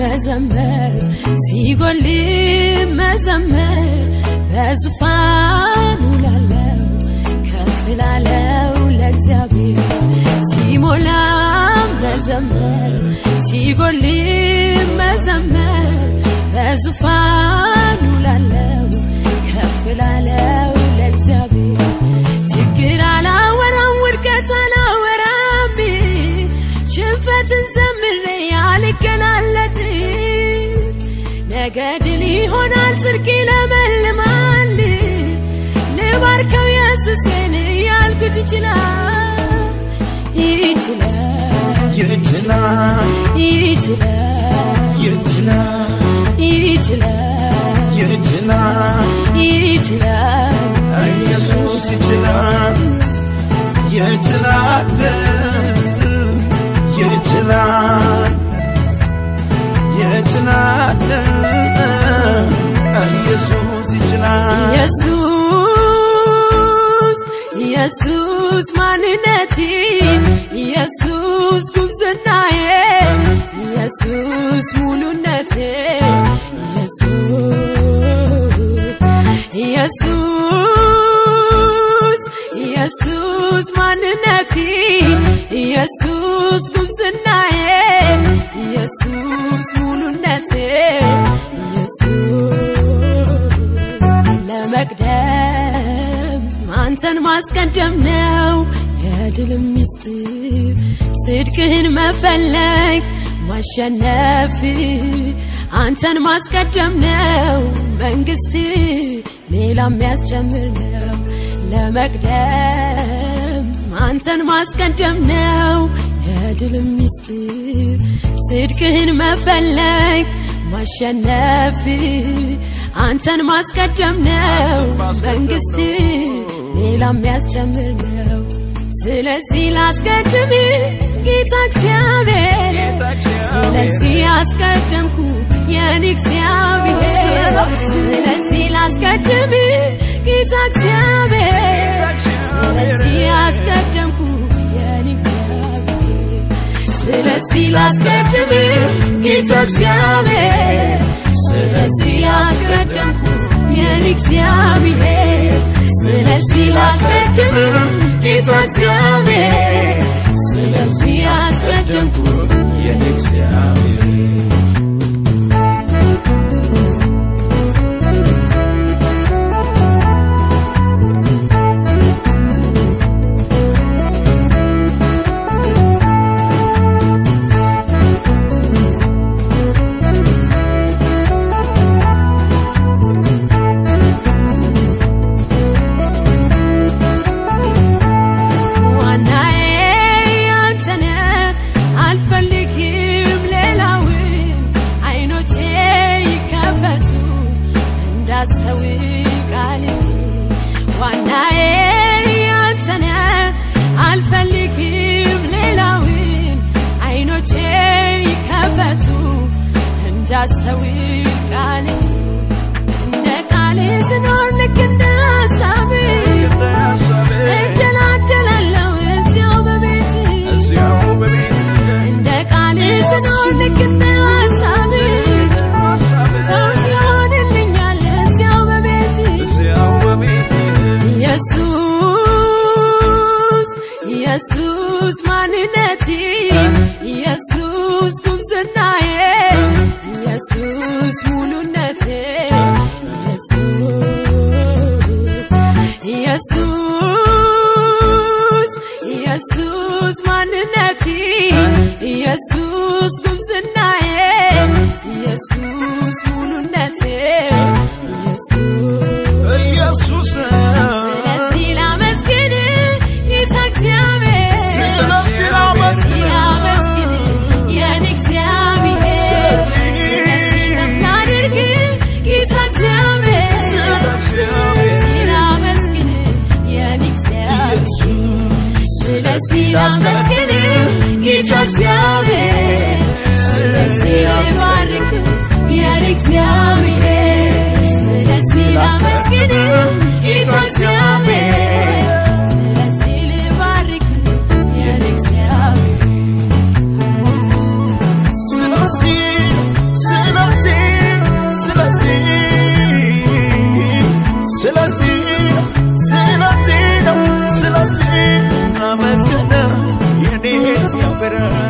መዘመር ሲጎል መዘመር በዙፋኑ ላለው ከፍ ላለው ለእግዚአብሔር ሲሞላ መዘመር ሲጎል መዘመር በዙፋኑ ላለው ከፍ ላለው ለእግዚአብሔር ችግር አላወራም ውድቀት አላወራም ሽንፈትን ዘምሬ አልገላለጥ ነገ ድል ይሆናል ጽድቅ ይለመልማል ልባርከው ኢየሱስን ያልኩት ይችላል ይችላል ይችላል ይችላል ይችላል ይችላል ይችላል ይችላል ኢየሱስ ይችላል ይችላል ይችላል ይችላል ኢየሱስ ይችላል ኢየሱስ ኢየሱስ ማንነቴ ኢየሱስ ጉብዝናዬ ኢየሱስ ሙሉነቴ ኢየሱስ ኢየሱስ ማንነቴ ኢየሱስ ጉብዝናዬ ኢየሱስ ሙሉነቴ ኢየሱስ ለመቅደም አንተን ማስቀደም ነው የድል ምስጢር ጽድቅህን መፈለግ ማሸነፍ አንተን ማስቀደም ነው መንግስት ሌላ የሚያስጨምር ነው ለመቅደም አንተን ማስቀደም ነው የድል ምስጢር ጽድቅህን መፈለግ ማሸነፍ አንተን ማስቀደም ነው መንግስት ሌላ የሚያስጨምር ነው ስለዚህ ላስቀድም ጌታ እግዚአብሔር ስለዚህ አስቀደምኩ የኔ እግዚአብሔር ስለዚህ ላስቀድም ጌታ እግዚአብሔር ስለዚህ አስቀደምኩ የኔ እግዚአብሔር ስለዚህ ላስቀድም ጌታ እግዚአብሔር ስለዚህ አስቀደምኩ የኔ እግዚአብሔር ስለዚህ ላስቀድም ጌታ እግዚአብሔር ስለዚህ አስቀደምኩ የኔ እግዚአብሔር ዋናዬ አንተነ አልፈልግም ሌላውን አይኖቼ ይከፈቱ እንዳስተውል ቃል ዋናዬ አንተነ አልፈልግም ሌላውን አይኖቼ ይከፈቱ እንዳስተውል ቃል እንደ ቃል ስኖር ልክ እንደ ሀሳብ እደላደላለሁ እዚያው በቤት እዚያው በቤት እንደ ቃል ስኖር ልክ እንደ ሀሳብ ፈውስ ይሆንልኛል እዚያው በቤት እዚያው በቤት ኢየሱስ ኢየሱስ ማንነቴ ኢየሱስ ጉብዝናዬ ኢየሱስ ሙሉነቴ ኢየሱስ ኢየሱስ ማንነቴ ኢየሱስ ጉብዝናዬ ኢየሱስ ሙሉነቴ ኢየሱስ ኢየሱስ ስለዚህ ላመስግን ጌታ እግዚአብሔር ስለዚህ ላመስግን ላመስግን የኔ እግዚአብሔር ስለዚህ ከፍ ላድርግ ጌታ እግዚአብሔር ስለዚህ ላመስግን የኔ እግዚአብሔር ስለዚህ ላመስግን ጌታ እግዚአብሔር ስለዚህ ምሕረት